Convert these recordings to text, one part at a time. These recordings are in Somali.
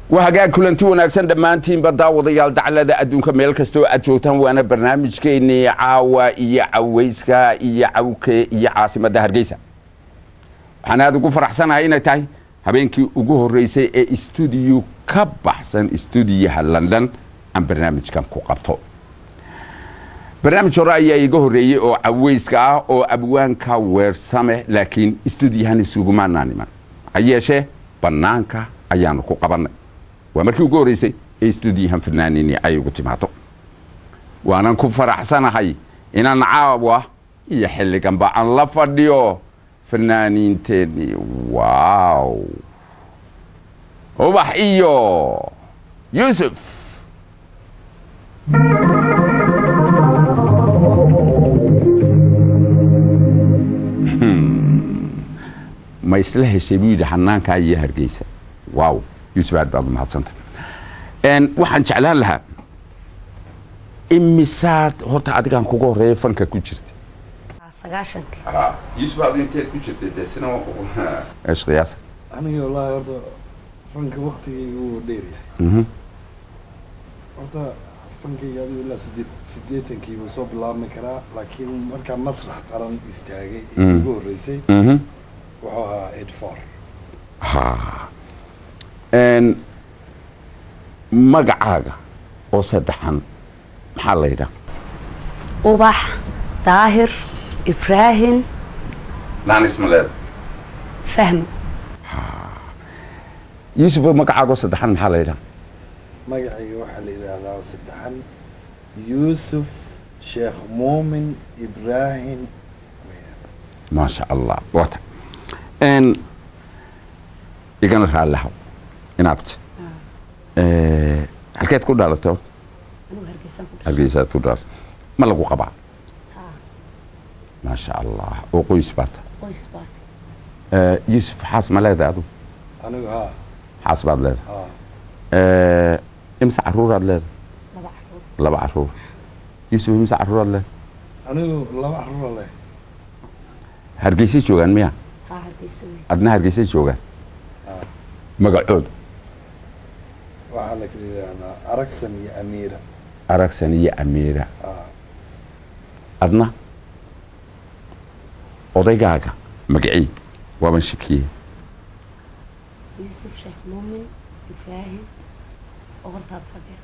waa hagaag kulanti wanaagsan dhammaantiinba daawadayaal daclada adduunka meel kastoo aad joogtaan waana barnaamijkeennii caawa iyo cawayska iyo cawke iyo caasimadda hargeysa waxaan aada ugu faraxsanahay inay tahay habeenkii ugu horreysay ee stuudiyo ka baxsan stuudiyaha london aan barnaamijkan ku qabto barnaamij hore ayaa iga horreeyey oo cawayska ah oo abwaanka weersame laakiin stuudiyahan isugumaanaan iman ha yeeshee bannaanka ayaanu ku qabannay waa markii ugu horreysay ee stuudiyahan fanaaniini ay ugu timaado waanan ku faraxsanahay inaan caawa iyo xilliganba aan la fadhiyo fanaaniinteennii waaw ubax iyo yuusuf ma isla heshay buu yidhi xanaankaa iyo hargeysa waaw yuusuf aad baad umahadsanta waxaan jeclaan lahaa imisaad horta adigaan kuga horeeya fanka ku jirta sagaashanki yuusuf aad inteed ku jirtay dee sina qiyaasa aniga wallaahi horta fanka waktigayga wuu dheer yahay horta fankayga adigu ilaa sideed sideetankii buu soo bilaabmi karaa laakiin markaa masrax qaran istaagay ee ugu horreysay wuxuu ahaa eighty four magacaaga oo saddexan maxaa la yidhaha ubax daahir ibraahim naanismaleeda fahmi yuusuf magacaaga oo saddexan maxaa la yidhaha magacayga waxaa la yidhaahdaa saddexan yuusuf sheekh muumin ibraahim maasha allah wata igana raallihaw inaabti halkeed ku dhaalatay horta hargeysaad ku dhaalatay ma lagu qabaa maasha allah oo qoys baata yuusuf xaas ma leedahay adu anigu haa xaas baad leedahay haa imse caruuraad leedahay laba caruur yuusuf imse caruuraad leedahay anigu laba carruura leh hargeysay joogaan miya adna hargeysay joogaan magacooda waxaa la kala yidhaahdaa aragsan iyo amiira aragsan iyo amiira haa adna odaygaaga magacii waaban shakiyey yuusuf sheekh muumin ibraahim oo hortaad fadhiya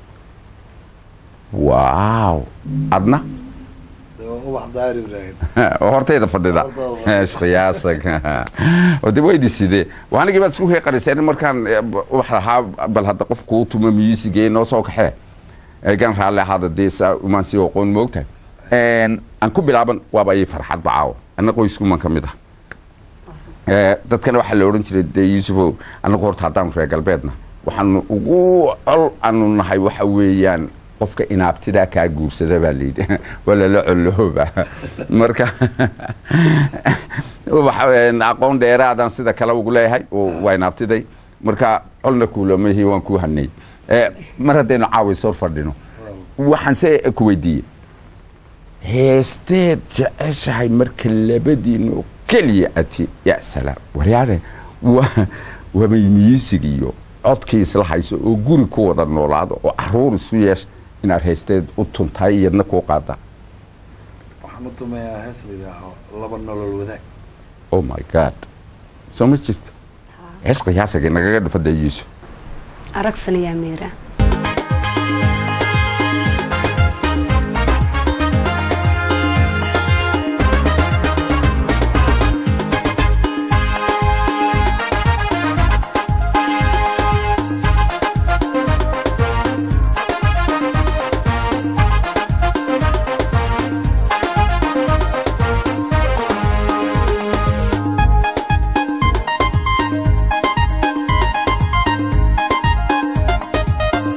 waaw adna dee waa ubax daahir ibraahim oo hortayda fadhida Hortaada. qiyaasag oo de waydi sidee waanigii baad isku qarisayn markaan ubax lahaa bal hadda qof kuu tuma miyuusigee noo soo kaxee eegan raalli ahaada dee saa umaan sii oqoon moogtahay aan ku bilaaban waaba ii farxad bacaawo anna qoyskuman ka mid ah Eh, dadkana waxaa la odhan jiray dee yuusufow annagu horta haddaanu reer galbeedna waxaanu ugu col aanu nahay waxa weeyaan qofka inaabtidaa kaa guursada baa layidhi waa lala colooba marka ubax een, aqoon dheeraadaan sida kale ugu leeyahay oo waa inaabtiday marka colna kuulamahi waan kuu hanay Eh, mar haddaynu caawi soo fadhino waxaan se ku weydiiyey heesteed jeceshahay marka labadiinu keliya ati ya salaam waryaane waa waabay miisig iyo codkii isla hayso oo guri ku wada noolaado oo caruur isu yeesha inaad heesteed u tuntahay iyadna kuu qaada waxaan u tumayaa hees la yidhaaho laba nolol wadaag oh my god soo ma jirta hees qiyaasagii nagaga dhufada yuusuf aragsan iyo amiira laba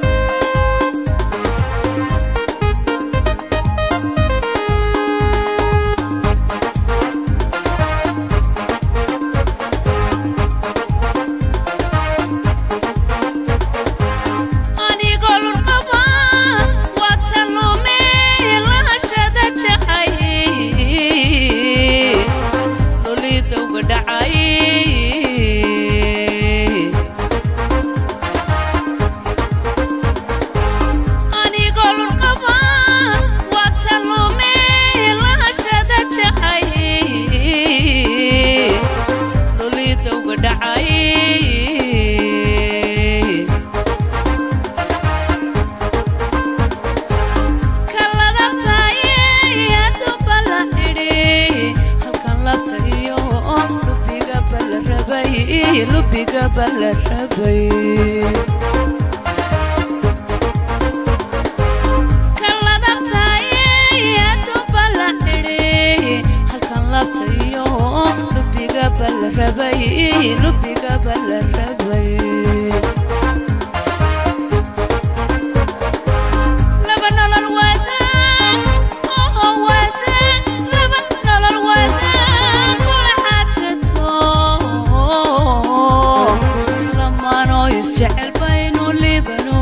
rabay lubigaba la rabay laba nolol wadaan oo wadaan laba nolol wadaan kula xaadsato lamaanoo isjecel baynu libano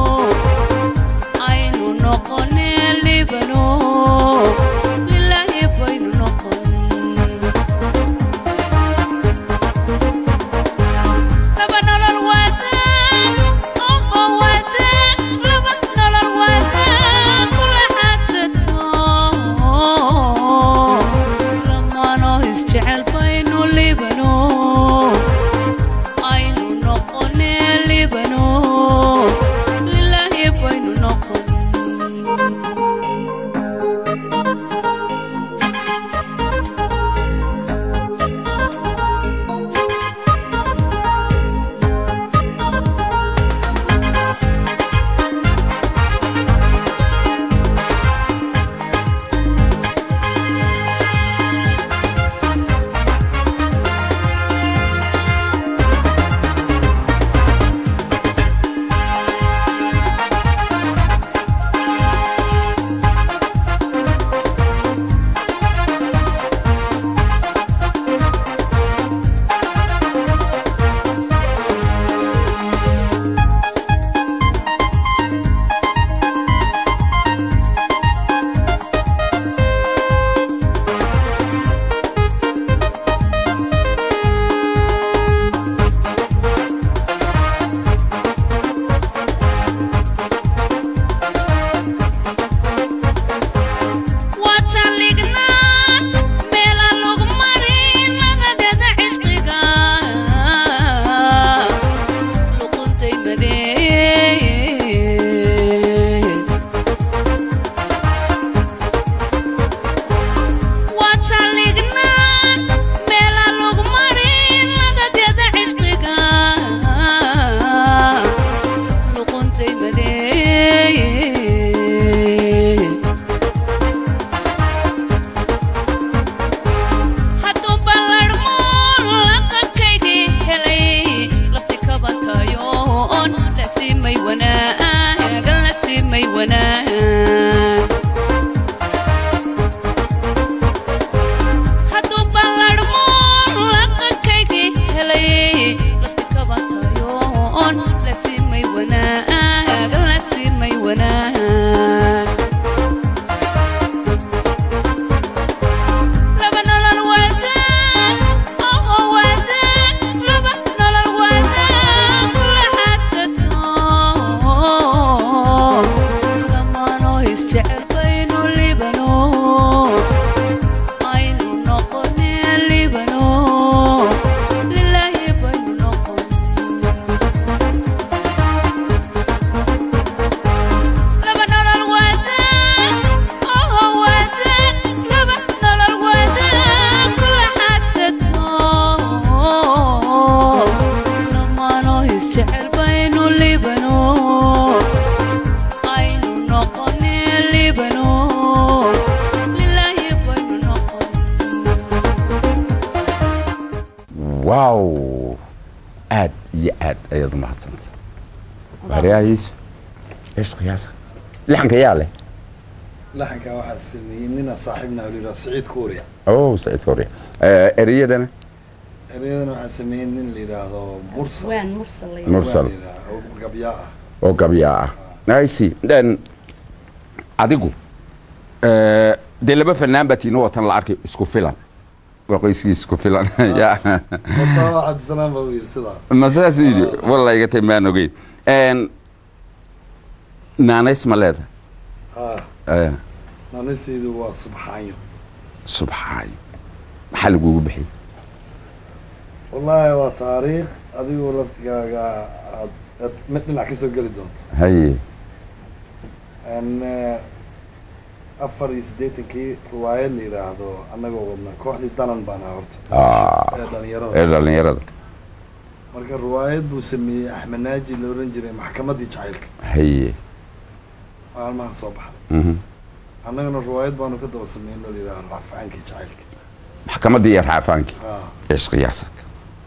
aynu noqonee libano lilaahi baynu noqon laba nolol wadaan oo wadaan laba nolol wadaan kula xaadsato lamaanoo isjecel baynu libano aynu noqonee libano lilaahi baynu noqon watalignaa meela lagu marin nadadeeda cishqiga luquntay madeeye watalignaa meela lagu marin nadadeeda cishqiga luquntay madeeye hadduu ballarmo laqankaygii helay lafti kabatayoon la siimay wanaagan la siimay wanaag hadduu ballarmo laqankaygii helay lafti kabatayoon la siimay wanaagan la siimay wanaag laba nolol wadaan oo wadaan laba nolol wadaan kula xaadsato lamaanoo isjecel baynu libano aynu noqonee libano lilaahi baynu noqon laba nolol wadaan oo wadaan laba nolol wadaan kula xaadsato lamaanoo isjecel baynu libano aynu noqonee libano lilaahi baynu noqon waaw aad iyo aad ayaad u mahadsantay waariyaahiisu ايش قياسك لحن كياله laxankaa waxaa sameeyey nina saaxiibna oo layidhaha siciid kuuriya اوه سعيد كوريا آه اريدنا ereyadana waxaa sameeyey nin la yidhaahdo mursal waan mursal la mursal Waa la yidhaahdaa, oo gabyaa ah oo gabya ah nice then adigu eh, dee laba fanaan baa tiina watan la arkay isku filan waa qoyskii isku filan ya wataa cabdisalaam baa u yidhi sidaa ma saas yidhi walla iga tay maan ogeyn En, naanays ma leeda ha naanasaydu waa subxaanyo subxaayo maxaa lagugu bixiyey wallaahi waa taariikh adigoo laftigaaga aad aad mid dhinac ka soo geli doonto haye n afar iyo siddeetankii riwaayad la yidhaahdo annagoo wadna kooxdii danan baan ahaa horta Ah. ee ee dhalinyarada dhallinyarada marka riwaayad buu sameeyey axmed naaji la ohan jiray maxkamaddii jacaylka haye maalmaha soo baxday mhm. annagana riwaayad baanu ka daba sameynoo la yidhaha rafcaankii jacaylka maxkamaddii iyo raafaankii ha ايش قياسك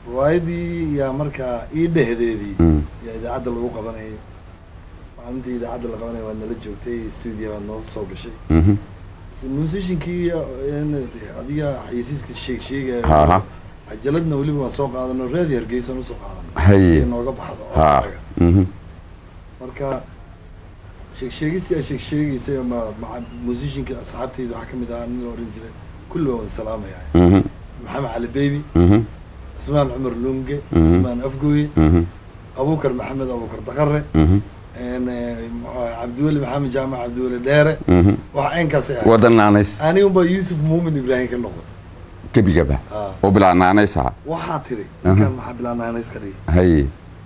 riwaayadii yaa markaa ii dhehdeedii Mm. yaa idaacadda lagu qabanayay maalintii idaacadda la qabanaya waad nala joogtay stuudio waad noo soo gashay Mhm. base musiciankii adiga xayisiiska sheeg sheegaya Aha. cajaladna weliba waan soo qaadano raadi hargeysan usoo qaadano Haye. si ay nooga baxdo ha codkaaga. Mhm. marka sheeg sheegistii aa sheeg sheegaysay ma maca musicianka asxaabtayda waxaa kamid ahaa nin la oran jiray kulli waa wada salaamaya Mhm. maxamed cali baby Mhm. cismaan cumar lunge Mhm. cismaan afgooye Mhm. abukar maxamed abukar daqare Mhm. een, eh, muxuu ahaa, cabdiweli maxamed jaamac cabdiweli dheere Mhm. wax caynkaasay ahay wadan naanays anigunbaa yuusuf muumin ibraahim ka noqday gebigaba Ah. oo bilaa naanays aha waxaa tiri ninkaan maxaa bilaanaanays ka dhigi haye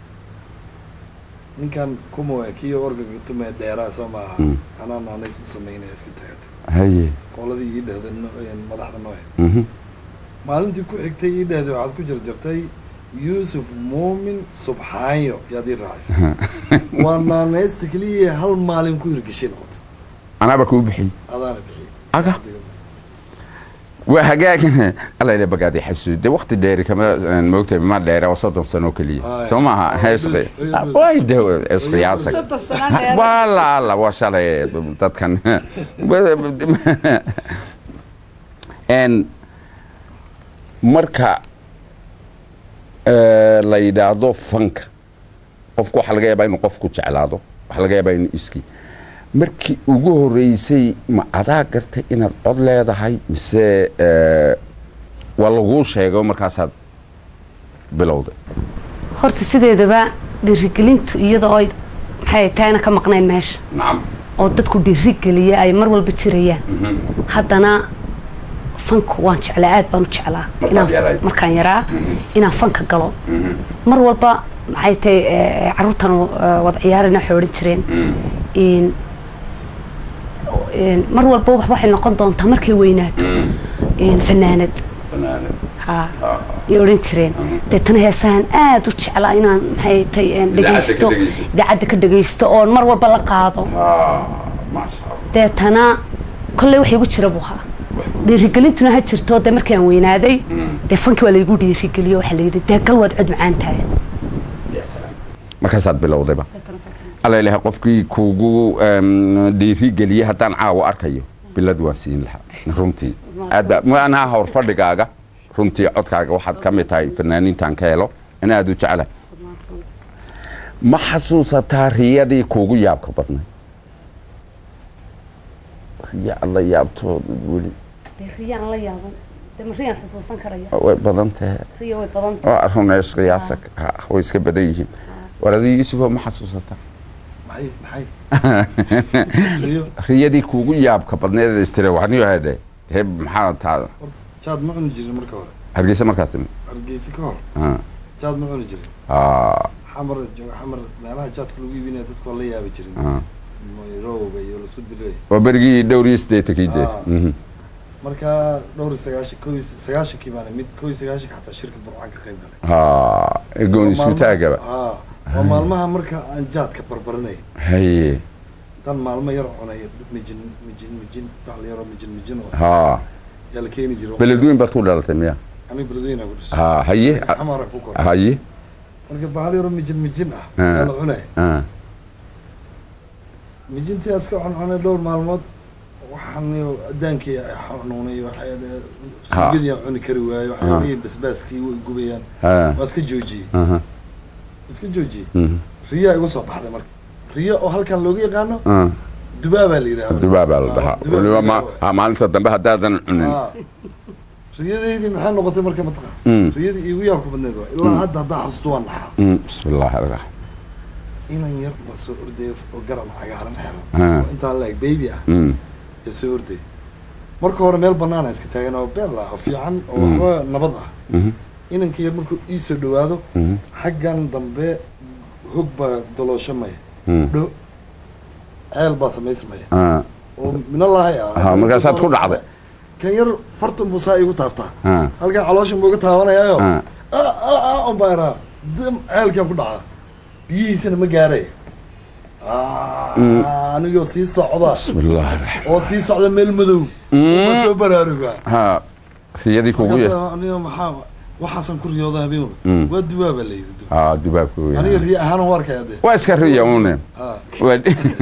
ninkan kumoe kii orgaga tume dheeraa soo maaha Mm. anaa naanays u samaynaya iska tagata haye qoladii ii dhehda no- een, madaxda noo ahayd Mhm. maalintii ku xigtay ii dhehday waxaad ku jarjartay yuusuf muumin subxaanyo yaad ii raacisay waa naanaysta keliya hal maalin ku hirgeshay noqotay anaaba kuu bixiyey adaana bixiyey aga waa hagaag alla bagaadi xasuus de waqti dheeri kama moogtay ma dheere waa soddon sano keliya Haya. soo maaha Haya, hees bes, haya, bes. way de isqiyaasag soddon sano dheer wala alla waa shalay dadkan n marka eh, la yidhaahdo fanka qofku waxaa laga yaabaa inuu qofku jeclaado waxaa laga yaabaa inuu iski markii ugu horeysay ma adaa gartay inaad cod leedahay mise eh, waa laguu sheego markaasaad bilowday horta sideedaba dhiirigelintu iyadoo ay maxay taana ka maqnayn meesha nacam oo dadku dhiirigeliya ay mar walba jirayaan haddana fanku waan jeclaa aad baan u jeclaa Markaad inaan- yarayd. markaan yaraa inaan fanka galo mar walba maxay tahay eh, carruurtan eh, wada ciyaarina waxay odhan jireen in in mar walba wax- waxay noqon doontaa markay weynaato in fanaanad ha ay odhan jireen deetana heesahan aad u jeclaa inaan maxay tahay een, Idaacadda ka dhegaysto dhegaysto. idaacadda ka dhegaysto oon mar walba la qaado maasha allah deetana kolley wax igu jira buu ahaa dhiirigelintuna ha jirto dee markii aan weynaaday dee fankii waa laygu dhiirigeliyo waxaa layidhi dee gal waad cod macaan tahay markaasaad bilowdayba alla ilahay qofkii kuugu em, dhiirigeliyey haddaan caawa arkayo bilad waan siin lahaa runtii aad baa maanaha howr fadhigaaga runtii codkaaga waxaad ka mid tahay fanaaniintan ka helo in aad u jeclahay ma xasuusataa riyadii kuugu yaabka badnay riya aad la yaabtood weli dee riyaan la yaabo dee ma riyaan xusuusan karaya way badan tahay riya way badan tahay oo runeys qiyaasa way iska badan yihiin war adii yuusufoo ma xasuusataa maxay maxay riyo riyadii kuugu yaabka badneed istire waxniyo hedhe heb maxaa taada jaad ma cuni jirin marka hore hargeysa markaa timi hargeysa ka hor Ah. jaad ma cuni jirin Ah, xamar jooga xamar meelaha jaadka lagu iibinaya dadku waa la yaabi jirin ah. rowga iyo lasku dilay waa berigii dhowr iyo siddeetankii dee Ah. Mhm. marka dhowr iyo sagaashan ko iyo sagaashankii baana mid ko iyo sagaashanka xataa shirka burcaan ka qayb galay Ah, egoon isku taagaba Ah, waa maalmaha marka aan jaadka barbaranay haye intaan maalmo yar cunay mijin mijin mijin wax la yaro mijin mijin oo ha yaa la keeni jiray beledweyn baad ku dhalatay miya aniga beledweyna ku dhashay ha haye xamara ku koray haye marka bahal yaro mijin mijin ah Ah. yaa la cunay Ah, mijintii aska cuncunay dhowr maalmood waxaan adaankii xanuunay waxay suugadii aan cuni kari waayo waxyaabihii basbaaskii way gubayaan ha waa iska joojiyey aha, iska joojiyey mhm. riyaa igu soo baxday marka riyo oo halkan looga yaqaano Ah, dubaabaa la yidhaha dubaa baa la dhahaa dubaab weliba la ma yidhaha. ha, maalinta dambe haddaadan cunin Ah. riyadeydii maxay noqotay marka matqa Mm. riyadii iigu yaabka badneed waa ilaa hadda haddaa xasuusto waa naxaa Mm, bismi illaahi araxmaan inan yar baa soo ordaya oo garan cagaaran xeran Ah. oo intaan laeg baby ah Mm, ee soo ordaya marka hore meel banaana iska taagan oo beel ah oo fiican oo Mm. waxba nabad ah mhm, inanka yar markuu ii soo dhawaado mhm, xaggan dambe hog baa dalooshamaya mm. dho ceel baa samaysmaya Ah, oo minalahay ah Ha, markaasaad ku dhacday. kan yar fartan buu saa igu taabtaa ah, halkan calooshan buu iga taabanayaayo ah. on baa iraa dim ceelkan ku dhacda biyihiisana ma gaaray anigoo sii socda bismi illaahi araxmaan oo sii socda meel madow ma soo baraaruga ha riyadii kuugu ya markaas aniga maxaa waxaasan ku riyooda habeen Mm. waa duwaaba la yidhi du- aa dubaabka aniga weyn riya ahaan u arkaya dee waa iska riya une Ah, Waa-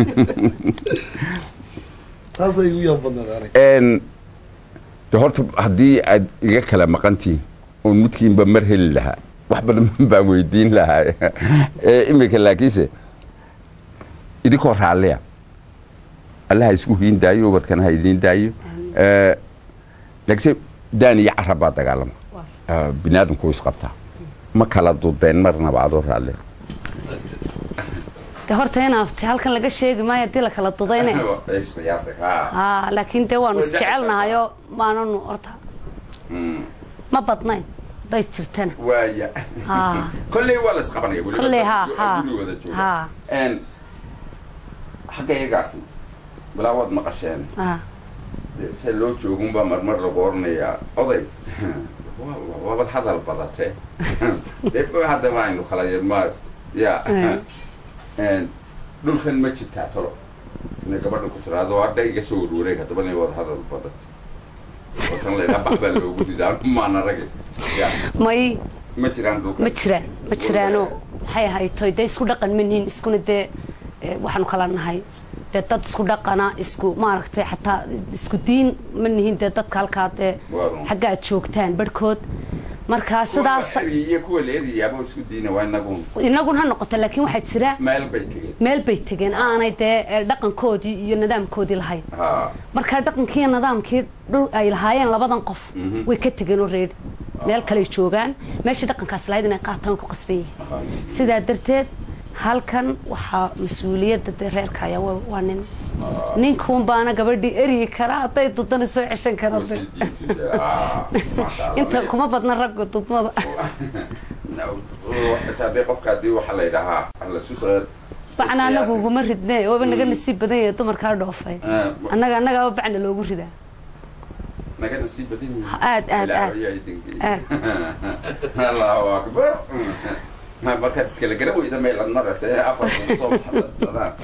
taasay igu yaab badnaed aniga een de horta haddii aad iga kala maqantihiin oon midkiinba mar heli lahaa wax badan baan weydiin lahaa ee imika laakiinse idinkoo raalliya allaha isku hiin daayo ubadkana ha idiin daayo Ee, laakiinse daan iyo carab baa dagaalama Ee, bini aadamku wuu isqabtaa ma kala dudeen marnaba adoo raalliya de horta inaabti halkan laga sheegi maayo haddii la kala dudayne haa laakiin dee waanu isjecelnahayoo maananu horta ma badnayn bay jirtana waaya haa kolley waa la isqabanaya weliba Kolley, haa, guri- haa, guri wada jooga. haa. Een, xagga iyagaasi bilaa waad maqasheen haa dee se loo joogunbaa marmar lagu oranayaa oday waa- waabad hadal badate dee haddaba aynu kala ma ya Mm. Een, dhulkan ma jirtaa tolo inay gabadha ku tiraado hadda iga soo warwareeg haddaba inay wada hadal badate oo tan laydhaa bax baa loogu ridaa maana ragi ya may ma jiraan dhulkan ma jiraan ma jiraano maxay ahaytoy dee isku dhaqan ma nihin iskuna dee eh, waxaanu kala nahay dee dad isku dhaqana isku maaragtay xataa isku diin ma nihin dee dadka halkaa dee Waa run. xagga aad joogtaan barhkood markaa sidaas iyo kuwa leedayaaba isku diina waa inagu inaguna ha noqoto laakiin waxaa jira meel bay tegeen meel bay tegeen aanay dee eh, dhaqankoodii iyo nidaamkoodii lahayn ha markaa dhaqankii iyo nidaamkii dhul ay lahaayeen labadan qof Mhm. way ka tegeen oo reedi meel kaley joogaan meeshii dhaqankaas lahayd inay qaataan way ku qasban yihiin sidaa darteed halkan waxaa mas-uuliyadda dee reerka ayaa waa waa nin ninkuun baana gabadhii eryi karaa hadday dudana soo ceshan kara de. inta kuma badna ragga dudmada hadii qofka hadii waxaa la yidhaahaa lasu soo bacna anagu uguma ridne ooba naga nasiib badan yahay dumarkaa dhoofay annaga annagaaba bacna loogu ridaa naga nasiib badan yihiin aad aad aad Ilaahay idin geeyo. allahu akbar Ma- markaad iskala gara weyda meelad maraysa ee afarta soo baxsadaan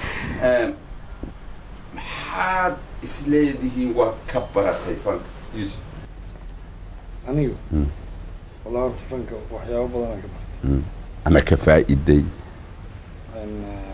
maxaad isleedihiin waad ka baratay fanka yusuf anigu Mm. walaa horta fanka waxyaabo badanaan ka bartay ama ka faa'iday Een, eh,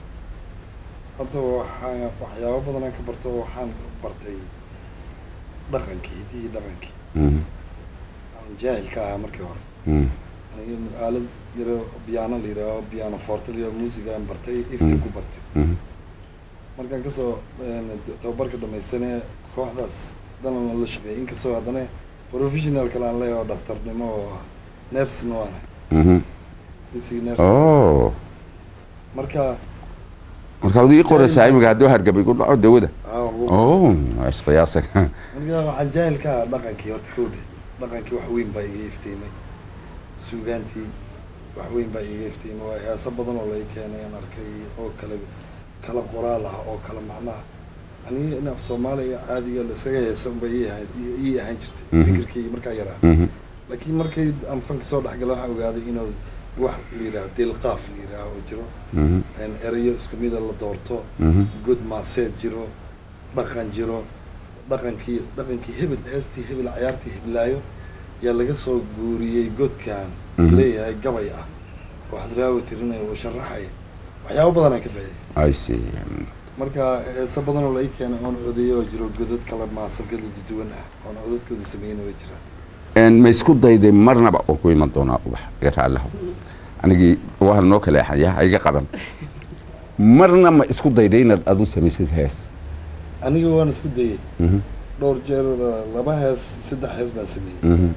hadda waxaa waxyaabo badanaan ka barto oo waxaan bartay dhaqankii hiddihii dhaqankii Mhm, aan jaahil ka ahaa markii hore mhm, aniga aalad yaro biyaano la yidhaaho biyaano forte la yidhaho muusigaan bartay iftin ku bartay mhm. markaan kasoo een, tababarka dhamaystanee kooxdaas danan la shaqeeyay inkastoo haddana professional kale aan leeyahay oo dhaktarnimo oo nersin waana Mhm. dugsiga nersin Oh. marka marka ad ii qoraysaa imika hadduu hargabay ku dhaco dawada aa, wuu- oh isqiyaasa marka waxaan jaahil ka ahaa dhaqankii horta koodhe dhaqankii wax weyn baa iga iftiimay suugaantii wax weyn baa iga iftiimay waa heeso badan oo laga keenay aan arkay oo kale kala qoraal ah oo kala macnaha aniga in af soomaaliga caadiga laisaga heesa unba ii ahayd ii- ii ahaan jirtay Mhm. fikirkayga markaa yaraa Mhm, laakiin markay aan fanka soo dhexgala waxaan ogaaday inuu wax la yidhaha dilqaaf la yidhaha oo jiro mhm, een erayo isku mida la doorto mhm. god maaseed jiro dhaqan jiro dhaqankii dhaqankii hebel heestii hebel cayaartii heblaayo yaa laga soo guuriyey godkan Mhm. leeyahay gabay ah oo hadraawi tirinaya oo sharaxaya waxyaabo badan aan ka faa'idaystay I see. marka heese badan oo laga keenay oon codeeyo oo jiro godad kala maasab kala duwan ah oon codadkooda sameeyna way jiraan Een, ma isku dayday marnaba oo ku iman doonaa ubax iga raallahu anigii waa noo kale xaya ha iga qaban marna ma isku dayday inaad adu samaysid hees aniga waan isku dayay Mhm, dhowr jeer laba hees saddex hees baan sameeyey mhm.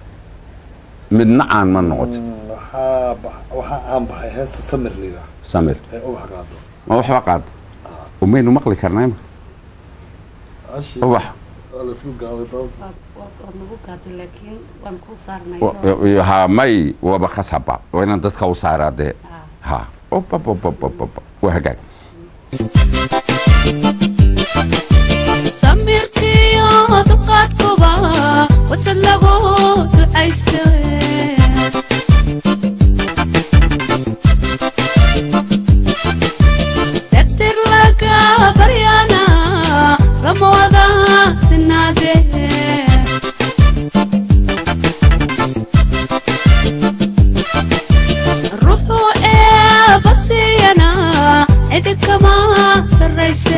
midna caan ma noqoto Mm, waxaa bax- waxaa caan baxay heesta samir la yidhaah samir ee ubax qaado ma waxba qaad umaynu maqli karnaa imika Ashi, ubax waa laisku gaaday taas waad nagu gaaday laakiin waan kuu saarnay Wa- ha may waba khasaba waa inaan dadka u saaraa dee ha obababababa waa hagaag samirkiyo duqaadkuba wasad lagu ducaysta sabtir laga baryana lama wada sinaade cidid kama sarrayse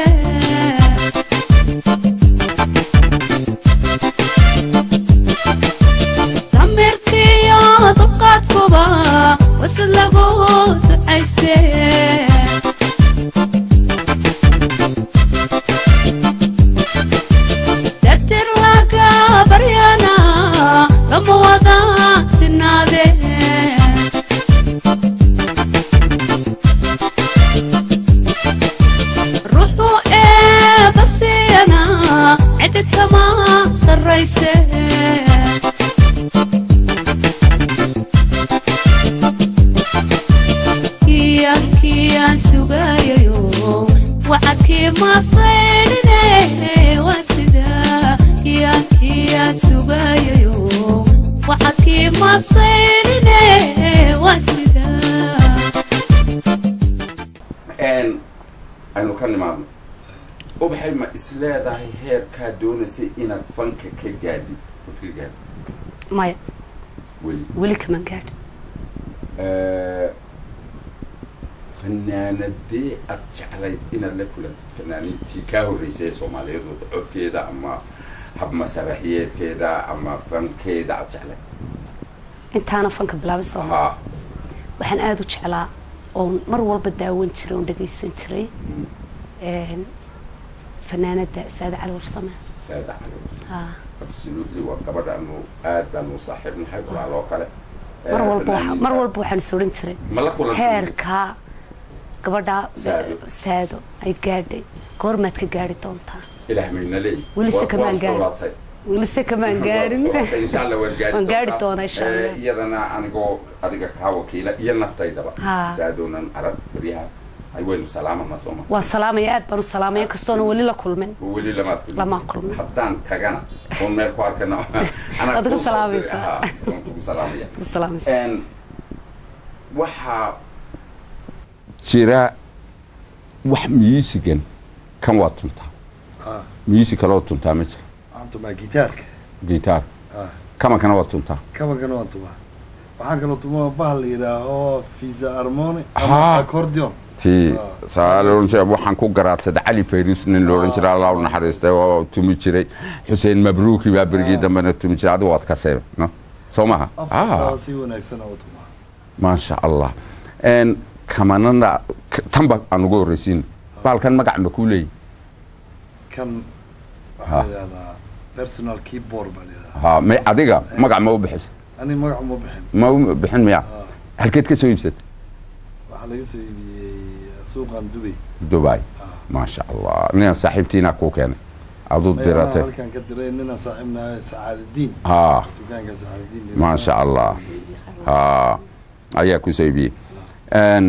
samirkiyo dulqaadkuba wasad lagu ducayste dagtir laga baryana lama wada sinaade ruuxu eebasiyana cidid kama sarrayse kiyan kiyan sugayayo wacadkii masaydhine waa sida kiyan kiyan sugayayo wacadkii masaydhine waa sida n aynu ka nimaadno ubaxay ma isleedahay heerkaa doonaysay inaad fanka ka gaadhid ood ka gaadhid maya weli weli kaman gaadh fanaanadee aad jeclayd inaad la kulantid fanaaniintii kaa horreysay ee soomaaliyeed oo codkeeda ama hab masaraxiyeedkeeda ama fankeeda aad jeclayd intaana fanka bilaabin soo haa waxaan aada u jeclaa oon mar walba daawan jiray oon dhagaysan jiray een, fanaanada saada cali warsame saada cali haa absolutely waa gabadh aanu aad baanu u saaxiib nahay walaaloo kale mar Eh, walba waxa- fanaaniinta- mar walba waxaan is odhan jiray ma la kulantay heerka gabadha Saado. saado ay gaadhay goormaad ka gaadhi doontaa ilaah mayna leey Weli se Waa- kamaan waad gaarin. xulatay. welise kamaan gaadhin insha allah waad gaari Waan gaari doontaa. doonaa insha Eh, Allah. iyadana anigoo adiga kaa wakiila iyo naftaydaba Haa. saadoonan arag baryaha ay waynu salaamana sooma waa salaamaya aad baan u salaamaya kastoona weli la kulmin weli lamaad kulmin. Lama kulmin. haddaan tagana oon meel ku arkana anaa Waad igu kuu soo salaamaysaa. diray. Haa, waan kugu salaamaya salaamaysa Een, waxaa jira wax musigan kan waa tuntaa ah music kaloo tuntaa ma jira waxaan tumaa gitaarka gitaar ah kamankana waa tuntaa kabankana waan tumaa waxaan kaloo tumaa bahal la yidhaaho visa harmoni Haa. ama accordion ti saalonse waxaan ku garaadsaday cali fayrus nin loodhan jiray allah u naxariistay oo tumi jiray xuseen mabruuki baa berigii dambena tumi jiray adigu waad ka seeba no soo maha afartaa si wanaagsan oo tumaa maasha allah n kamanana k- tanba aan ugu horreysiin baalkan magac ma kuu leeyi kan waxaa la yidhahdaa personal keyboard baa la yidhahdaa ha may adiga magac ma u bixisa ani magac uma bixin ma u bixin miya Ah, halkeed ka soo iibsatay waxaa laga soo iibiyey suuqan dubay dubai maasha allah ninaan saaxiibtiinaa kuu keenay aduu Mayanaa diratay halkan ka diray ninaan saaxiibnahay sacaadadiin ha dukaanka sacaadadiin maasha allah ha ayaa ku soo iibiyey Een,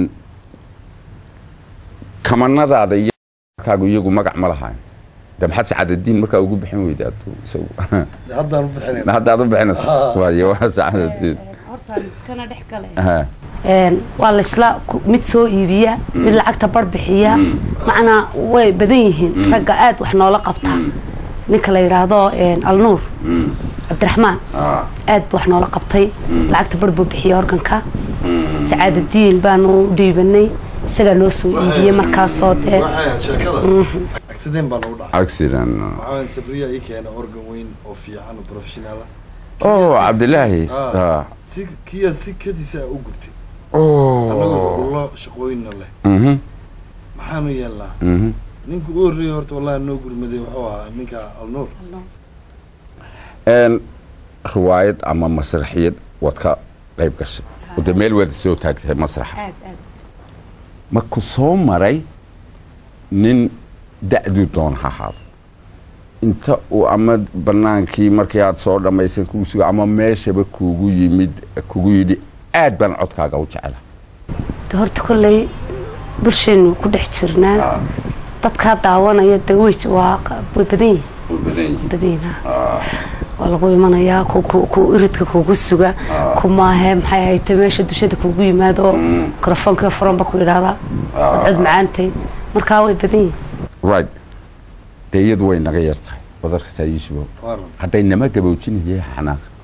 kamanadaada iyo kaagu iyagu magac ma lahayn de maxaad sacaadadiin markaa ugu bixin weyda aduu isagu haddaan u bixinayna haddaad u bixinaysa waayo waa sacaadadiin horta kana dhex gale ha waa laysla ku- mid soo iibiya mid lacagta bar bixiya macnaa way badan yihiin ragga aad wax noola qabtaa ninka la yidhaahdo alnuur cabdiraxmaan ah aad buu wax noola qabtay lacagta bar buu bixiya organka sacaadadiin baanu u dhiibanay isagaa noo soo iibiyey markaasoo dee waxay ahayd sheekada accident baan ugu dhacay accident waxaa weyn sabriya ii keena organ weyn oo fiican oo professional ah oh cabdilaahi Ah. ah si kiya si kadiisa u gubtay annagoo oh dhullo shaqooyinna leh mhm maxaanu yeelnaa mhm ninka u horreeyay horta wallahi noo gurmaday wuxuu ahaa ninka alnuur een riwaayad ama masraxiyad waad ka qayb gashay oo dee meel waad soo taagtay masraxa aad aad ma ku soo maray nin da'duu doon ha ahaado inta uu ama bannaankii markii aad soo dhammaysan kuu suga ama meeshaba kuugu yimid kugu yidhi aad baan codkaaga u jecela de horta kolley bulshaynu ku dhex jirnaa dadkaa daawanaya de way waa way badan yihiin way badan yihiin badan yihiin ha. waa lagu imanayaa ku ku ku iridka kugu suga ku maahe maxay ahayte meesha dushada kugu yimaado mikrofoonka furanba ku idhaahdaa waad cod macaantay markaa way badan yihiin right dee iyadu way naga yar tahay wadarkasaa yuusufow waaran hadday nama gaboojinayay xanaaq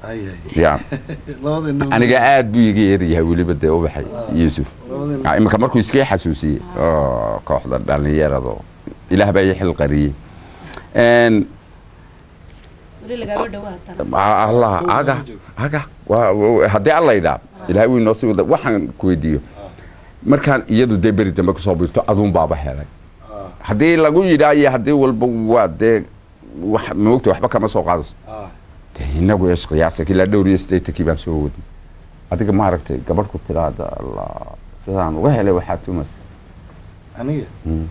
hay hay ya labada nin aniga aad buu iga yeeryahay weliba dee ubaxay yuusuf labada nin Ah, iminka markuu iskii xasuusiyey oo kooxda dhallinyarado ilaah baa ii xil qariyey Een, weli lagaaba dhawaatana Ah, allah aga aga waa- waa- haddii alla idhaa ilaahay wuu inoo sii wada waxaan ku weydiiyo markaan iyadu dee beri dambe kusoo biirto aduun baaba helay Ah. haddii lagu yidhaa iyo haddii walba waa dee wax moogta waxba kama soo qaadayso ah dee inagu ees qiyaasa ilaa dhowr iyo siddeetankii baan soo wadnay adiga maaragtay gabadh ku tiraada allah sidaan uga helay waxaa tumas aniga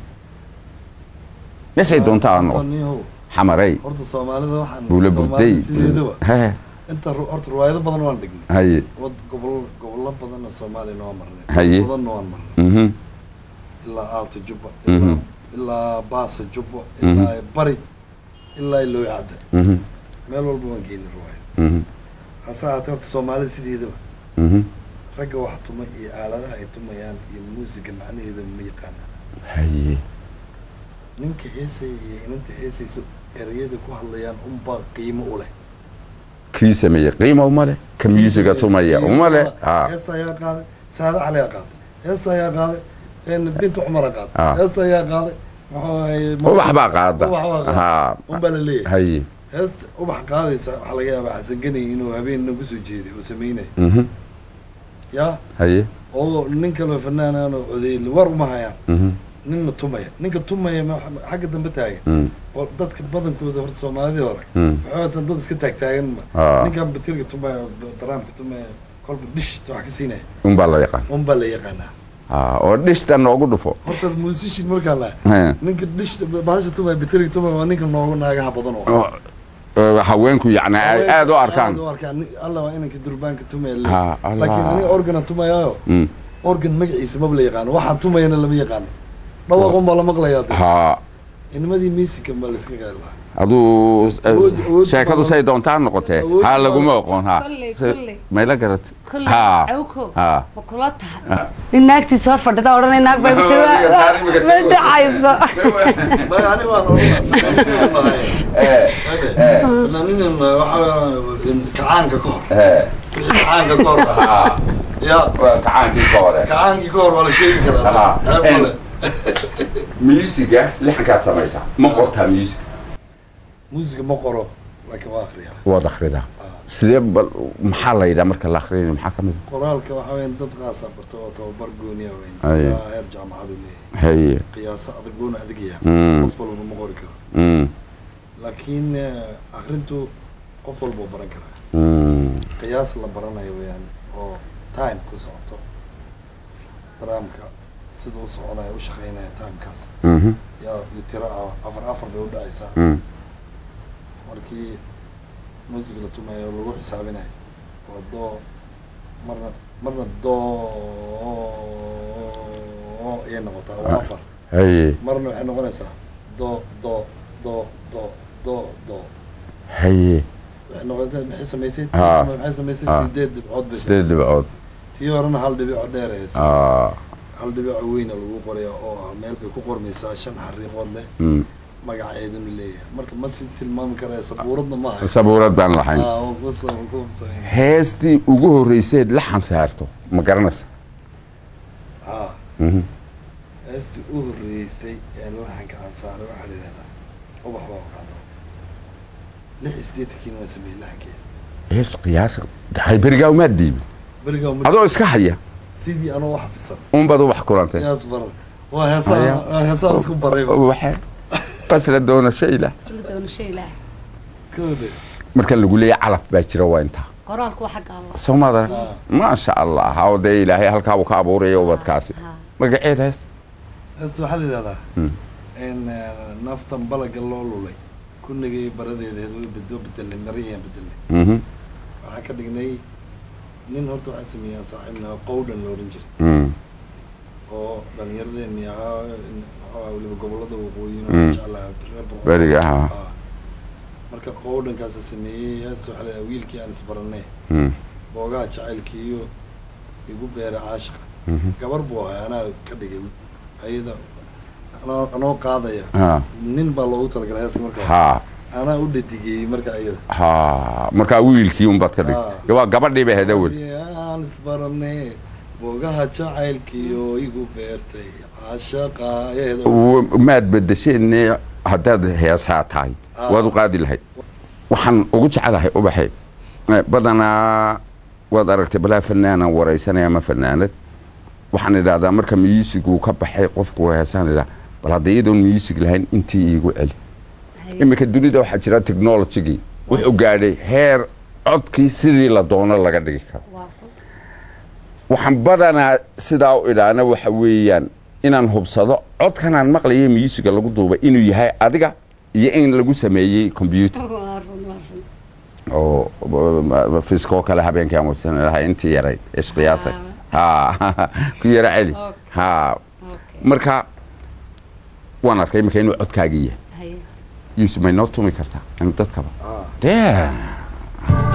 meeshay doontaa aan noqon Antonio, xamaray horta soomaalida waxaan buula Soomaalida burday sideedaba He, inta ru- horta riwaayado badan waan dhignay haye wad gobol gobollo badanna soomaaliyana waan marnay Haye. badanna waan marnay mhm, ilaa aalta jubba Mhm. ilaa ilaa baasa jubba ilaa bari ilaa ilooy cadda mhm, meel walba waan geynay riwaayad mhm, hase ahaatee horta soomaalida sideedaba mhm. ragga wax tuma iyo aaladaha ay tumayaan iyo muusiga macnaheeda ma yaqaanaan haye ninka heesaya iyo inanta heesaysa ereyada ku hadlayaan unbaa qiimo u leh kii sameeyey qiima uma leh ka musiga tumaya uma leh ha heesta ayaa qaaday saada cali ayaa qaaday heesta ayaa qaaday een binta cumar ayaa Ah. qaaday heesta ayaa qaaday muxuu ahaye ubax baa qaada ubax baa qaada ha unbaa la leeyahay haye heesta ubax qaadaysa waxaa laga yaabaa xasan ganay inuu habeenna kusoo jeeday oo sameynaya mhm, yaa haye oo nin kaloo fanaanaan oo codeeyay war uma hayaan mhm, ninna tumaya ninka tumaya ma- xagga dambe taagan mhm, oo dadka badankooda horta soomaalidii hore mhm. waxaasan dad iska taagtaagan ma Ah. ninkan batirka tumaya daraamka tumaya kolba dhishta wax ka siinaya unbaa la yaqaan un baa la yaqaanaa ha oo dhishta noogu dhufo horta musician markaan lahay He. ninka dhishta bahasha tumaya batirka tumaya waa ninka noogu naagaha badan oo Oo, oo haweenku yacni ay aad u arkaan aad u arkaan Nin- alla waa inanka durbaanka tumaya Ha, le Allah. laakiin aniga organan tumayaayo Mm. organ magaciisa maba la yaqaano waxaan tumayana lama yaqaano dhawaaqun baa la maqlayaa de ha inimadii musican baa la iska gaari lahaa aduu Awood- awood sheekadu badan. say doontaa noqotee Awood ha badan. laguma oqoon ha Kolley, Se- kolley. mayla garat kolley ha cawko ha ma kula tahay nin naagtiisa hor fadhida odhanay naag baa ku jira ma dhacayso maya ani waan fanaaninan waxaa kacaanka ka hor wixii kacaanka ka hor ah ya kacaankii ka hore kacaankii ka hor waa la sheegi karaa Aha. ceeb male musiga lixankaad samaysaa ma qortaa music muusiga ma qoro laakiin waa akriyaa waad akhridaa sidee bal maxaa la yidhaa marka la akhrinayo maxaa ka mid qoraalka waxaa weyn dad qaasaa barto oo tababar gooniya weyn Aye. ilaa heer jaamacadu leeyahay a haye qiyaaso adag goona adagaya Mm. qof walba ma qori karo Mm, laakiin eh, akrintu qof walba uu baran karaa mm, qiyaas la baranayo weeyaan oo time ku socoto daraamka sida u soconayo u shaqeynaya timekaas mhm, yaa iyo tiro ah afar afar bay u dhacaysaa mm. markii music la tumayo lagu xisaabinayo waa doo marna marna doo ayay noqotaa waa afar haye marna waxay noqonaysaa do do do do do do haye waxay noqotay maxay samaysay Ah. tii maxay samaysay Ah. sideed dhibcood bay sideed samaysay dhibcood tii horena hal dhibico dheer ay samaysay Ah, hal dhibico weyna lagu qoraya oo ah meel bay ku qormaysaa shan xariiqood leh mm. magaceeduna leeyahay marka ma si tilmaami karaya sabuuradna ma hayo sabuurad baan lahayn Ah, waa ku sa- ku sameyn heestii ugu horreyseed laxan saarto ma garanaysa ah Mhm. heestii u horreysay ee laxanka aan saaray waxaa la yidhahdaa ubax baa qaado lix iyo siddeetankiina waan sameeyey laxankeeda hees qiyaas hay berigaa umaad dhiibin berigaa uma adoo iska haya sidii anoo wax fisan unbaad ubax kulantay yaas baran waa heesaa Aya. waa heesaa isku barayba waxe basla doona shayla isla doonasho ilaahay kode marka lagu leeyahay calaf baa jira waa intaa qoraalku waa xagga allah soomada Ah. maasha allah oo dee ilaahay halkaa uu ka abuuraya ubadkaasi Ha. magaceed hees heesta waxaa la yidhahdaa Mm. in eh, naftan balaga loo lulay kunigay baradeedeed way bedoo bedelnay marihiyaan bedelnay Mhm. waxaan ka dhignay nin horta waxaa sameeyaa saaxiibna qowdhan la oran jiray Mm. oo dhalinyaradeenii ahaa in- waxaa weliba gobolada waqooyin Mm. oo jeclaa reer Boqor. Beriga, aha. Ah. marka qowdhankaasa sameeyey heesta waxaa la yidhahdaa wiilkii aan isbaranay Mm. boogaha jacaylkiiyo igu beera caashiqa Mhm. gabar buu ahay anaa ka dhigay ayada anoo- anoo qaadaya Ha. nin baa loogu talagalay heeska markaa ha anaa u dhadigeeyey marka ayada ha markaa wiilkii unbaad ka dhigtay waa gabadhii bay ahayd awel aan isbarane bogaha jacaylkii oo igu beertay caashaqa ayaheeda W- maad bedesheen haddaad heesaa tahay Ah. waad u qaadi lahayd waxaan ugu jecelahay ubaxe eh, badanaa waad aragtay balaa fanaanan waraysanaya ama fanaanad waxaan idhahdaa marka miyuusiguu ka baxay qofku heesaan idhaa bal hadda iyadoon miyuusig lahayn intii iigu celi iminka dunida waxaa jira technologigii wuxuu gaadhay heer codkii sidii la doono laga dhigi karo waxaan badanaa sidaa u idhaana waxa weeyaan inaan hubsado codkanaan maqlayo miyuusiga lagu duubay inuu yahay adiga iyo in lagu sameeyey combyuter oo fiskoo kale habeenkii aan warsan lahay intii yarayd ishqiyaasay ha ku yara celi ha marka waan arkay iminka inuu codkaagii yahay yuusuf may noo tumi kartaa anu dadkaba Ah. dee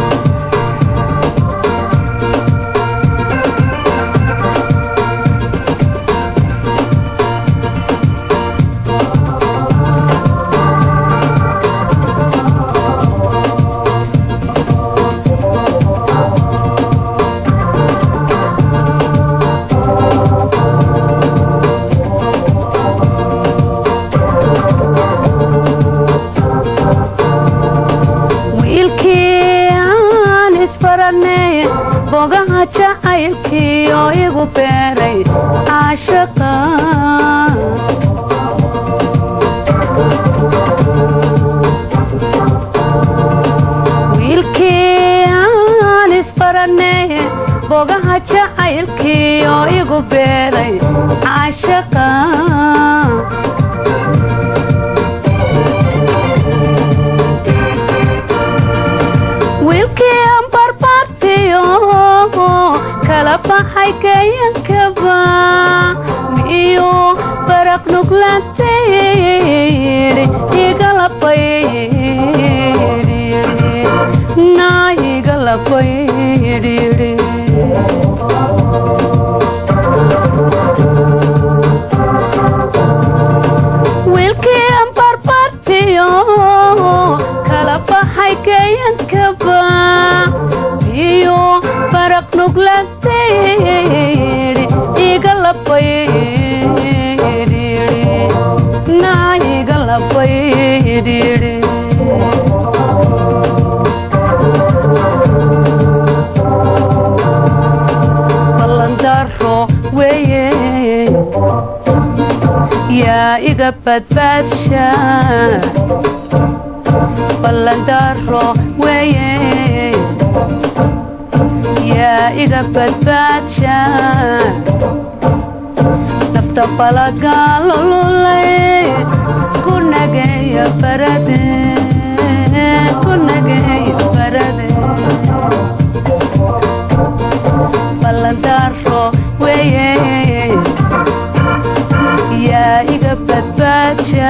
wiilkii aan isbaranay bogaha jacaylkii oo igu beeray caashaqa wiilkii aan isbaranay bogaha jacaylkii oo igu beeray caashaqa wiilkii aan barbaartiyo kala baxay kayankaba miyuu baraq nuglaantayidhi igalabaydhidhi naa igalabaydhidhi wiilkii aan barbaartiyo kala baxay kayankaba iyo baraq nuglaantayidhi igalabaydhidhi naa igalabaydhidhi ballandaro weeye yaa iga badbaadsha ballandaro weeye yaa iga badbaadsha nafta balagaalolulay ku nageeya barade ku nageeya barade ballandaro weeye yaa iga badbaadsha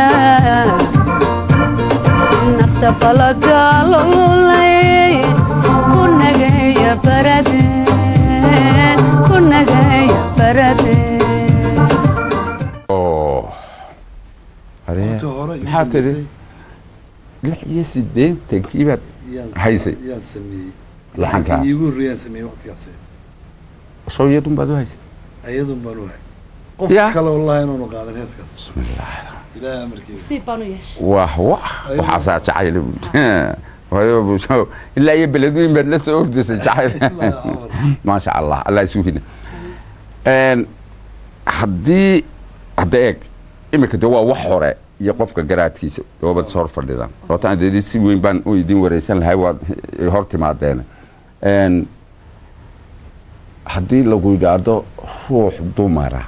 nafta balagaalolay ku nageeya barade ku nageeya barade oo aree inta hore igu maxaa tiri dambeysay lix iyo siddeetankii baad yaan- Haysay. yaan sameeyey Laxanka. Laxankii iigu horreeyaan sameeyey waqtigaas soo iyadun baad u haysay ayadun baan u hay qof Ya. kale wallahi inaanu qaadan heeskaas bismillah ilaahay amarkiisa si baan u yeeshay wah wah waxaasaa jacayl waliba bulsho ilaa iyo beledweyn baad la soo ordaysay jacayl maasha allah allah isu hina haddii hadda eeg iminka de waa wax hore iyo qofka garaadkiisa doobad is hor fadhidaan sababtaan dee si weyn baan u idin wareysan lahay waad hor timaadeen haddii lagu yidhaahdo ruux dumara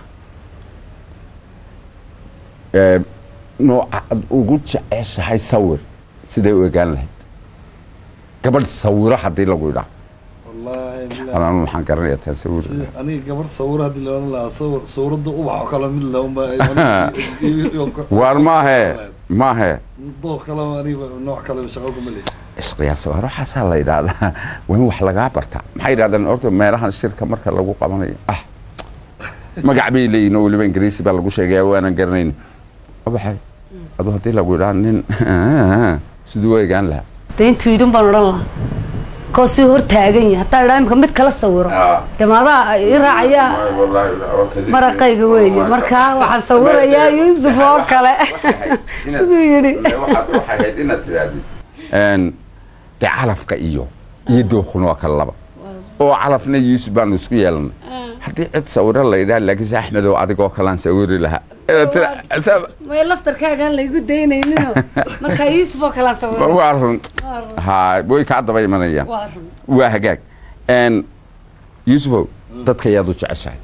ee, nooca aad ugu jeceshahay sawir siday u egaan lahayd gabadh sawiro haddii lagu yidhaahdo wallaahi billahi. ama anu maxaan garanaya taan sawir Si aniga gabar sawir haddii la oran lahaa sawir sawirada ubax oo kale mid le unba waar maahe maahe dooq kale aniga nooc kale shaqo kuma leeyahay isqiyaasa waa waxaasaa la yidhaahdaa waa in wax lagaa bartaa maxay yidhahdeen horta meelahan shirka marka lagu qabanayo ah magac bay leeyihin oo weliba ingiriisi baa lagu sheegaya waanan garanayn waxay adu haddii lagu yidhaha nin siduu u egaan lahaa dee intuu yidhin baan odhan lahaa koo sii hor taagan yahay haddaa idhaa imika mid kala sawiro Ah. dee maadaa i raacayaa maraqayga weeye markaa waxaan sawirayaa yuusuf oo kale siduu yidhi waxay ahayd inaad tirahdid dee calafka iyo iyo dookhuna waa kala laba oo calafna yuusuf baanu isku yeelanay haddii cid sawiro la yidhaha laakiinse axmedow adigoo kalaan sawiri lahaa Inaad tira- sa- may laftarkaagaan laygu daynayninoo markaa yuusuf oo kalaa sawiro waa run ha way kaa daba imanayaan waa run waa hagaag Een, yuusufow dadka yaad u jeceshahay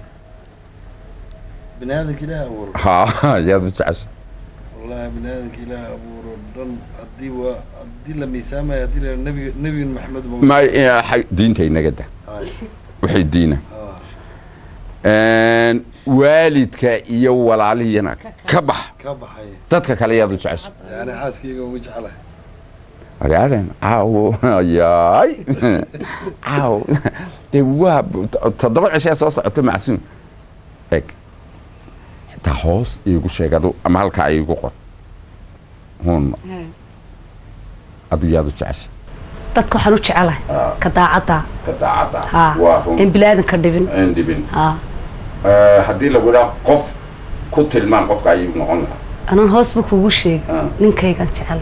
bini aadamka ilaah abuuro ha yaad u jeceshahay wallahi bini aadamka ilaah abuuro dhan haddii waa haddii la miisaamayo haddii la nabiga nabigan maxamed ma eh, xag- diinta inaga da Ay, waxay diina ah, Een, waalidka iyo walaalihiyana ka bax ka baxay dadka kale yaad u jeceshahay yani xaaskayga ugu jeclahay waraadan caawo yaay caaw dee waa toddoba cishaa soo socota macsuum eg xitaa hoos iigu sheegadu ama halkaa iigu qor hun adu yaad u jeceshay dadka waxaan u jecelahay ka daacadda ka daacadda haa in bilaadanka dhibin aan dhibin haa haddii lagu idhaa qof ku tilmaan qofka ayuu noqon lahaa anaan hoosba kuugu sheegi Ah. ninkaygaan jecel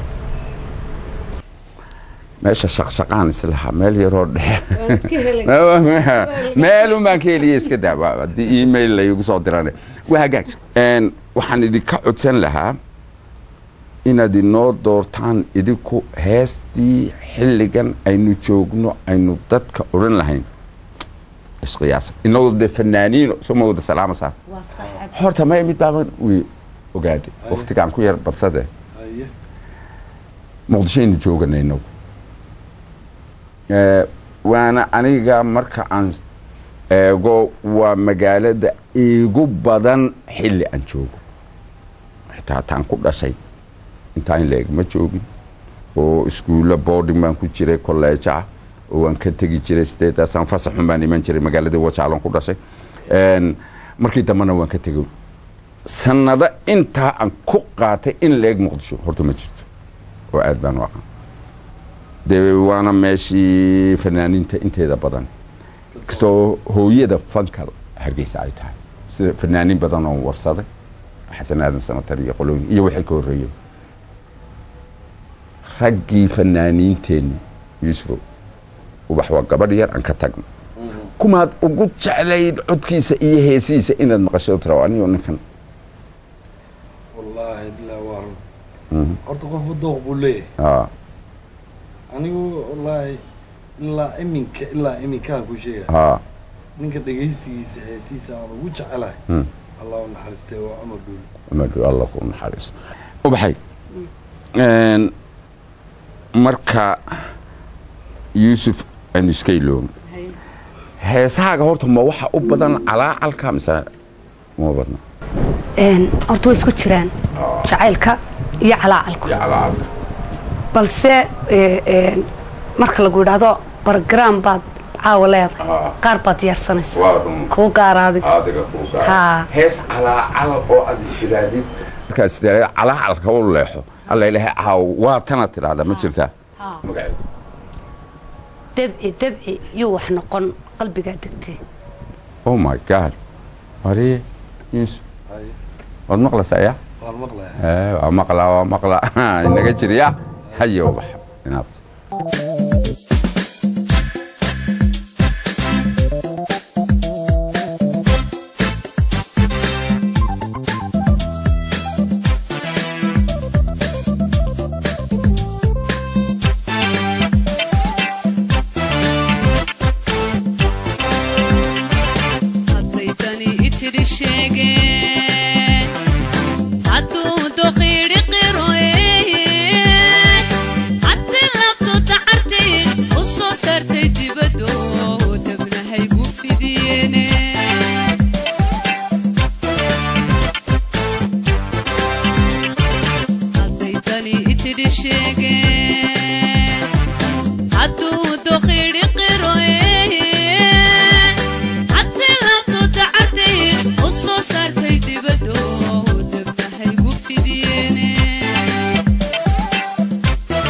meesha shaqshaqaan islahaa meel yaroo dhexe meelun baan ka heliya iska daa waa haddii email laygu soo dirane waa hagaag Een, waxaan idinka codsan lahaa inaad inoo doortaan idinku heestii xilligan aynu joogno aynu dadka odhan lahayn isqiyaasa inagoo dee fanaaniino soo ma wada salaama saa horta may mid baaban wi ogaaday waktigaan ku yar badsade haye muqdishoaynu joogana inagu Eh, waana aniga marka aan eego waa magaalada iigu badan xilli aan joogo xitaa taan ku dhashay intaa in la-eg ma joogin oo iskuulla boarding baan ku jiray kolleeja ah oo waan ka tegi jiray sideedaasaan fasaxun baan iman jiray magaaladii wajaalan ku dhashay Een, markii dambena waan ka tegay sanado intaa aan ku qaatay in la-eg muqdisho horta ma jirto oo aad baan u aqaan dee waana meeshii fanaaniinta inteeda badan kastoo hooyada fanka hargeysa ay tahay sida fanaaniin badan oo warsaday xasan aadan sanatar iyo qolooyin iyo wixii ka horreeyay raggii fanaaniinteenni yuusufow ubax waa gabadh yar aan ka tagno kumaad ugu jeclayd codkiisa iyo heesihiisa inaad maqasho tira anigo ninkan wallaahi bilah waa run horta qofba dooq buu leeyahay aa anigu wallaahi ilaa iminka ilaa iminkaan ku sheegaya aa ninka dhegaysigiisa heesiisa aan ugu jecelahay Mm. allah u naxariistay waa cumar dhuuli amadu alla ku naxariiso ubaxay Een, marka yuusuf aynu iska iloon heesahaaga horta ma waxa u badan calaacalka mise ma badna Een, horta way isku jiraan jacaylka iyo calaacalku iyo calaacalka balse ee, een, marka lagu yidhaahdo bargram baad caawa leedahay Ah. qaar baad diyaarsanaysa waa run kuu gaara adiga adiga kuu gaara Haa. hees calaacal oo aad istiraadid markaad istiraadid calaacalka u leexo alla ilaahay caaw waa tanaad tidhaahdaa ma jirtaa magaceeda debci debci yuu wax noqon qalbigaa degtee oh my god wariye yuusuf haye waad maqlaysaa yaa waan maqlaya Eh, waa maqlaa waa maqlaa inaga jiriya haye ubax inaabta haddaydani itidhi sheegeen hadduu doqiidhi qiroe haddi labtu dacartay u soo saartay dibaddo dabnahaygu fidiyeene haddaydani itidhi sheegeen hadduu doqiidhi qiroe haddi labtu dacartay u soo saartay dibaddo dabnahaygu fidiyeene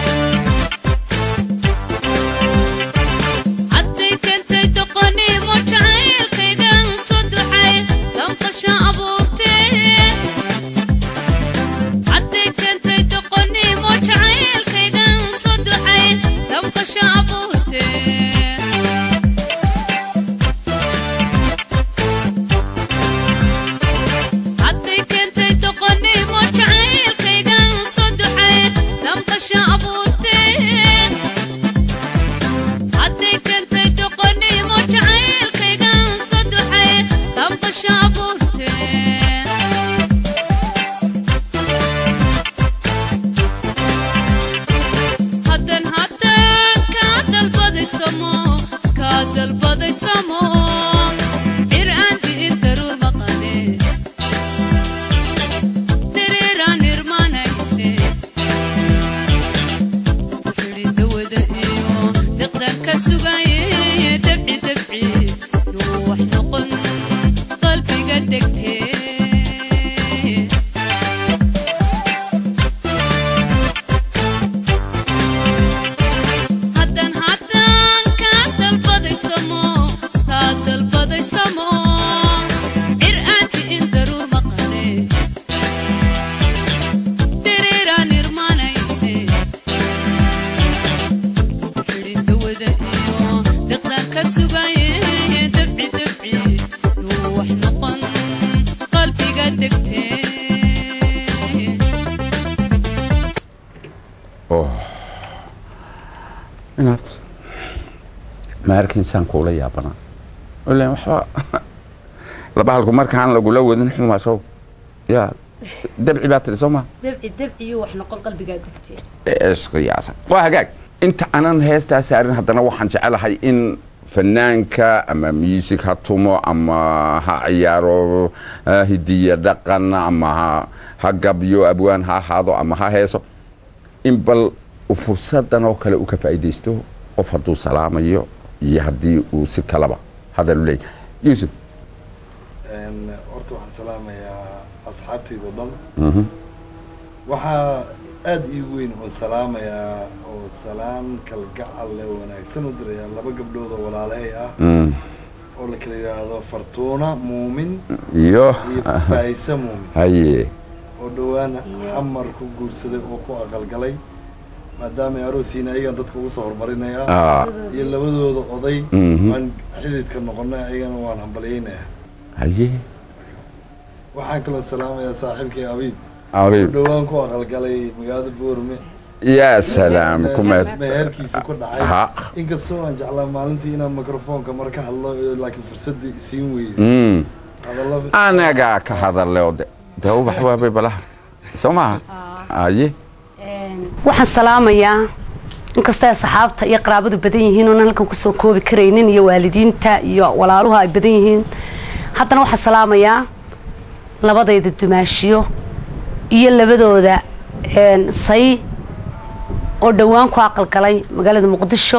inaad ma arkinsaan kuula yaabanaa ilan waxba laba halku markaan lagula wadin xumaa sow yaa dabci baa tiri soo maa dabci dabciyo wax noqon qalbigaa gubtee isqiyaasa waa hagaag inta aanan heestaa saarin haddana waxaan jecelahay in fanaanka ama music ha tumo ama ha ciyaaro ah, hidiya dhaqan ama ha- ha gabyo abwaan ha ahaado ama ha heeso in bal uu fursadan oo kale u ka faa'iidaysto qof hadduu salaamayo iyo haddii uu si kalaba hadal u leeyahay yuusuf Een, horta waxaan salaamayaa asxaabtayda oo dhan waxaa aada ii weyn oo salaamayaa oo salaan kalgacal leh wanaagsan u dirayaa laba gabdhood oo walaalahay ah Mm, oo la kala yidhaahdo fartuuna muumin iyo iyo faayse muumin haye oo dhowaan xamar ku guursaday oo ku aqalgalay maadaama ay aroosiina ayagan dadka ugu soo horumarinayaa ah, iyo labadooda oday Mhm. waan xididka noqonay ayagana waan hambalyaynayaa haye waxaan kaloo salaamayaa saaxiibkay abiib oo abiib dhowaan ku aqalgalay magaalada boorme yaa salaam kumees meherkiisa ku dhacay ha inkastoo aan jeclaa maalintii inaan mikrofoonka mar ka hadlo ee laakiin fursadii isiin weyday Mm. hadallo anagaa ka hadalle oo de de ubax waabay balaha soo maaha haye waxaan salaamayaa inkastoo ay saxaabta iyo qaraabadu badan yihiin oonan halkan kusoo koobi karaynin iyo waalidiinta iyo walaaluhu ay badan yihiin haddana waxaan salaamayaa labadayda dumaashiyo iyo labadooda een, say oo dhowaan ku aqalgalay magaalada muqdisho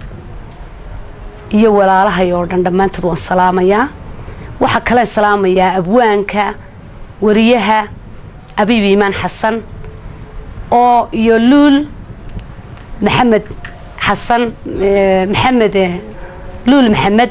iyo walaalahay oo dhan dhammaantood waan salaamayaa waxaa kale salaamayaa abwaanka wariyaha abiib iimaan xasan oo iyo luul maxamed xasan eh, maxamed eh, luul maxamed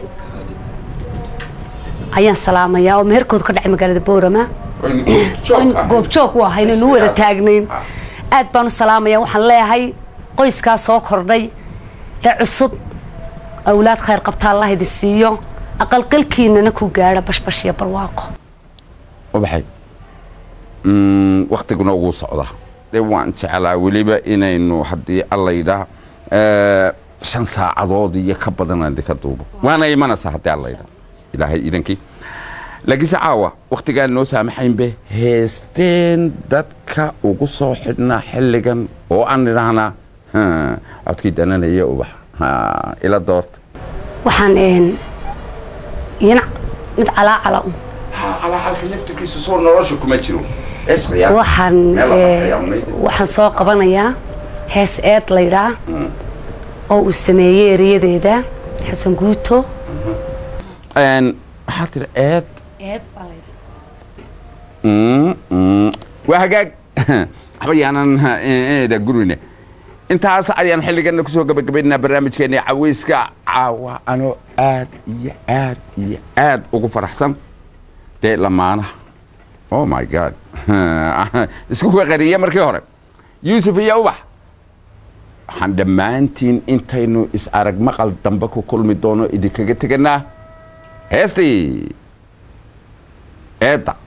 ayaan salaamayaa oo meherkooda ka dhacay magaalada boorama goobjoog u ahay inaynu u wada taagnayn aad baan u salaamaya waxaan leeyahay qoyskaa soo kordhay ee cusub awlaad khayr qabta allah idin siiyo aqalqalkiinana ku gaadha bashbash iyo barwaaqo ubaxay Mm, waktiguna ugu socda de waan jeclaa weliba inaynu haddii alla yidhaah eh, shan saacadood iyo ka badan aan idinka duubo waana imanaysaa haddii alla yidhaah ilaahay idankii laakiinse caawa waktigaan noo saamaxaynbe heesteen dadka ugu soo xidhnaa xilligan oo aan idhaahnaa "Ha, codkii dananaya ubax Ha, ila doorta waxaan een iyana mid calaacala un calaalka laftirkiisu soo nolosha kuma jiro waxaan eh, waxaan soo qabanayaa hees eed laydhaa oo uu sameeyey eriyadeeda xasan guuto waxaa tiri eed eed baa laydhaa Mm, mm. waa hagaag waxba yaanan eeda gurine intaas ayaan xilligana kusoo gabagabaynaynaa barnaamijkeena caweyska caawa anoo aad iyo aad iyo aad ugu faraxsan dee lamaanaha oh my god isku qariye markii hore yuusuf iyo ubax waxaan dhammaantiin intaynu is arag maqal dambe ku kulmi doono idinkaga teganaa heestii eedda